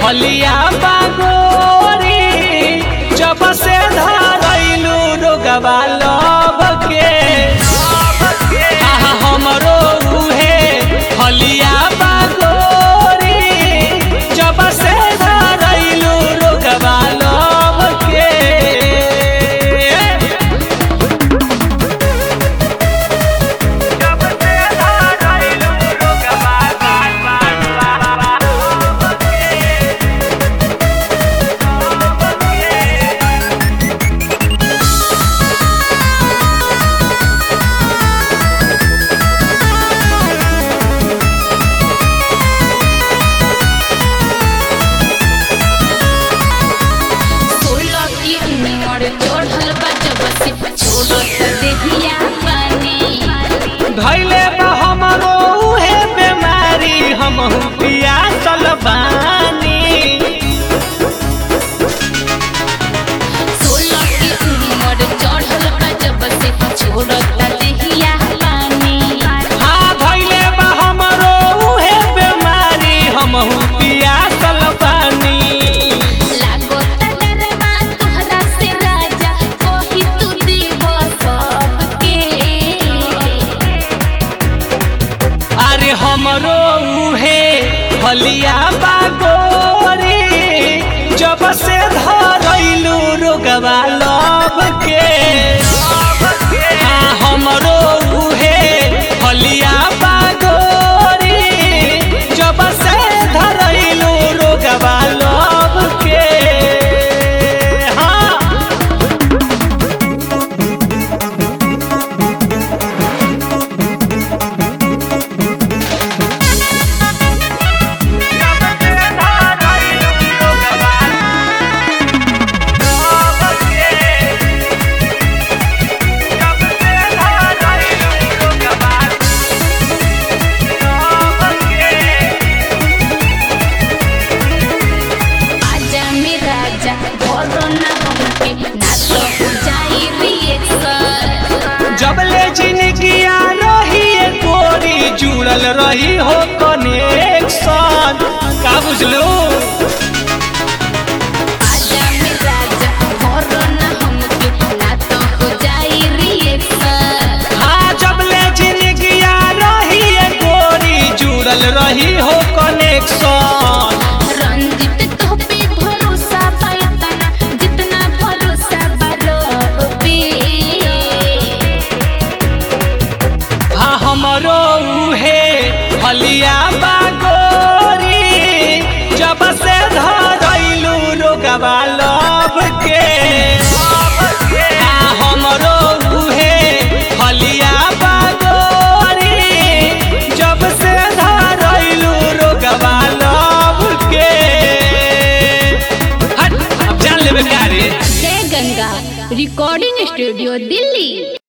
हलिया बागोरी जब से धरैलू रोगवा लब के आहा हमरो उहे हलिया बागोरी जब से धरैलू रोगवा लब के सोलह की उम्र चढ़ल बा जब से छोड़त देहिया पानी धैले बा हमरो उहे बेमारी हमहु पियासल बानी सोलह की उम्र चढ़ल बा जब से छोड़त देहिया पानी हाँ धैले बा हमरो उहे बेमारी हमहु पियासल बानी लागोता डरवा तोहरा से राजा कोही तू देव सबके अरे हमरो उहे हलिया बागोरी जब से धरैलू रोगवा लब के हाँ हमरो उहे हलिया बागोरी जब से धरैलू रोगवा लब के हाँ आजा मेरा राजा भरो ना हमके ना तो हो जाई रिएक्शन जबले जिंदगिया रही गोरी जुड़ल रही हो कनेक्शन का बुझलो आजा मेरा राजा भरो ना हमके ना तो हो जाई रिएक्शन हाँ जबले जिंदगिया रही गोरी जुड़ल रही हो कनेक्शन रंजित तो पे भरोसा पायतना जितना भरोसा बारो पे हाँ हमरो उहे हलिया बागोरी जब से धरैलू रोगवा लब के हाँ हमरो उहे हलिया बागोरी जब से धरैलू रोगवा लब के हट अब जान लेबे का रे जय गंगा रिकॉर्डिंग स्टूडियो दिल्ली